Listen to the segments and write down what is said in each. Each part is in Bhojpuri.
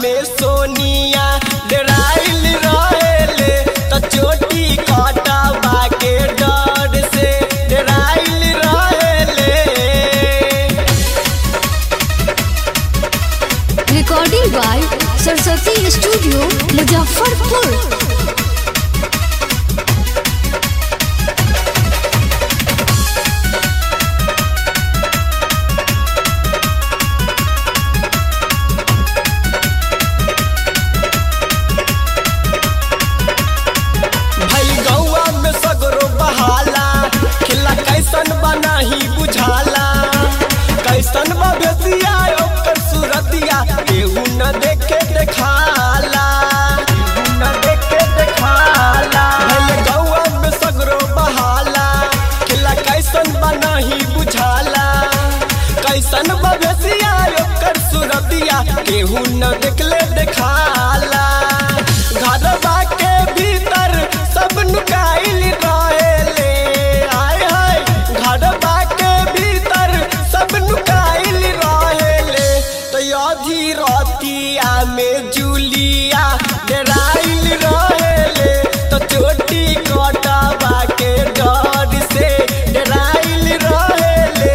में सोनिया डराइल रहेले त चोटी कटवा के डर से डराइल रहेले Recording by Saraswati Studio, Muzaffarpur. भई गौआ में सगरो बहाला खिला कैसन बनाही बुझाला कैसन बभेसिया ओकर सूरतिया केहू न देखे देखाला केहू न देखे देखाला भई गौआ में सगरो बहाला खिला कैसन बनाही बुझाला कैसन बभेसिया ओकर सूरतिया केहू न देखले देखाला घरवा के भीतर सब नुकाइल रहेले आय हाय घरवा के भीतर सब नुकाइल रहेले तो अधी रतिया में जूलिया डराइल रहेले तो चोटी कटवा के डर से डराइल रहेले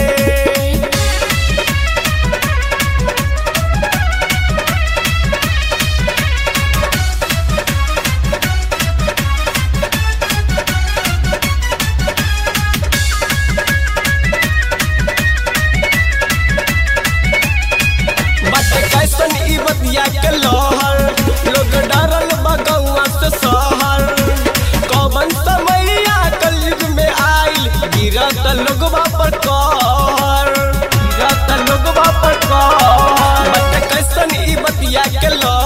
बट कैसन ई बतिया के लहर लोग डरल बगौआ से सहर कौन समैया कलयुग में आइल गिरत लोगवा पर कहर गिरत लोगवा पर कहर बट कैसन ई बतिया के लहर